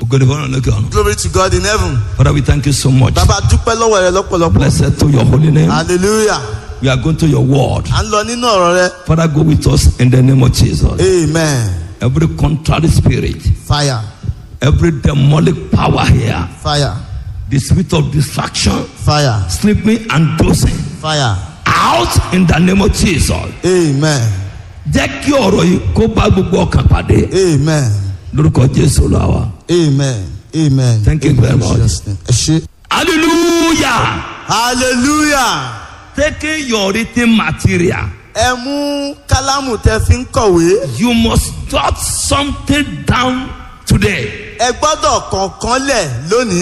ògo ni fọlọ́run lókè ọ̀run. Glory to God in heaven. Father we thank you so much. Bàbá dúpẹ́ lọ́wọ́ rẹ lọ́pọ̀lọpọ̀. Blessed to your holy name. Hallelujah. We are going to your word. À ń lọ nínú ọ̀rọ̀ rẹ. Father go with us in the name of Jesus. Amen. Every contrary spirit, Fire. every demonic power here, Fire. the spirit of distraction, Fire. sleeping and dozing, Fire. out in the name of Jesus. Amen. Jẹ́ kí ọ̀rọ̀ yìí kó bá gbogbo ọkàn pàdé Amen. lórúkọ Jésù lọ wa. Amen. Amen. Thank you very In much. Jesus' name. Ẹ ṣé. Hallelujah. Hallelujah. Taking your written material, Ẹ mú kálámù tẹ fi ń kọ̀wé. you must jot something down today. Ẹ gbọ́dọ̀ kọ̀ọ̀kan lẹ̀ lónìí.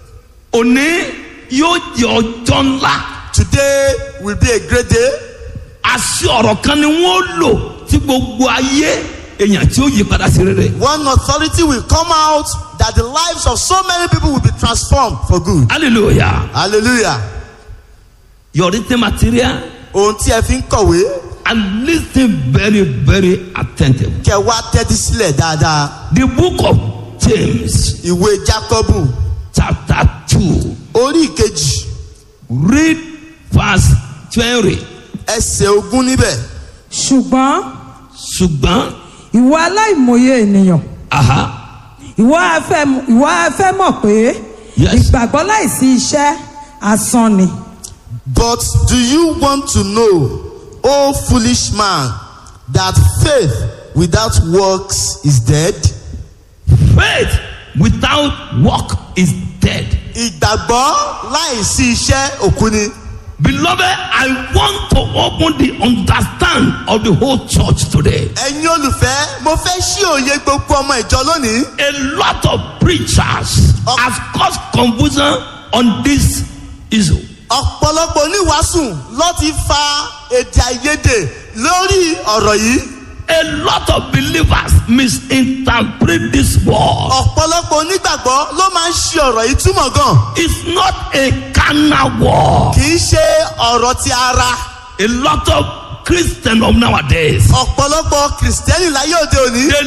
Òní yóò jẹ́ ọjọ́ ńlá. Today will be a great day. Àṣì ọ̀rọ̀ kan ni wọ́n lò tí gbogbo ayé èèyàn tí ó yí padà sí rere. One authority will come out that the lives of so many people will be transformed for good. Hallelujah. Hallelujah. Your written material Ohun tí ẹ fi ń kọ̀wé and listen very very attentive. kẹ wá tẹ́tí sílẹ̀ dáadáa. The book of James Ìwé Jákọ́bù chapter two orí ìkejì read verse twenty. ẹsẹ̀ ogún níbẹ̀. ṣùgbọ́n Ṣùgbọ́n ìwọ aláìmọye ènìyàn aha ìwọ á fẹ́ ìwọ á fẹ́ mọ̀ pé Yes. ìgbàgbọ́ láìsí iṣẹ́ asán ni. But do you want to know, O foolish man, that faith without works is dead? faith without work is dead. Ìgbàgbọ́ láìsí iṣẹ́ òkú ni. Beloved, I want to open the understand of the whole church today. Ẹ̀yin olùfẹ́, mo fẹ́ ṣí òye gbogbo ọmọ ìjọ lónìí. A lot of preachers have caused confusion on this issue. Ọ̀pọ̀lọpọ̀ oníwàásù ló ti fa èdè àìyedè lórí ọ̀rọ̀ yìí. A lot of believers misinterpret this word. Ọ̀pọ̀lọpọ̀ onígbàgbọ́ ló máa ń ṣe ọ̀rọ̀ yìí túmọ̀ gan. It's not a carnal word. Kì í ṣe ọ̀rọ̀ ti ara. A lot of Christians of nowadays Ọ̀pọ̀lọpọ̀ kìrìsìtẹ́nì láyé òde òní. they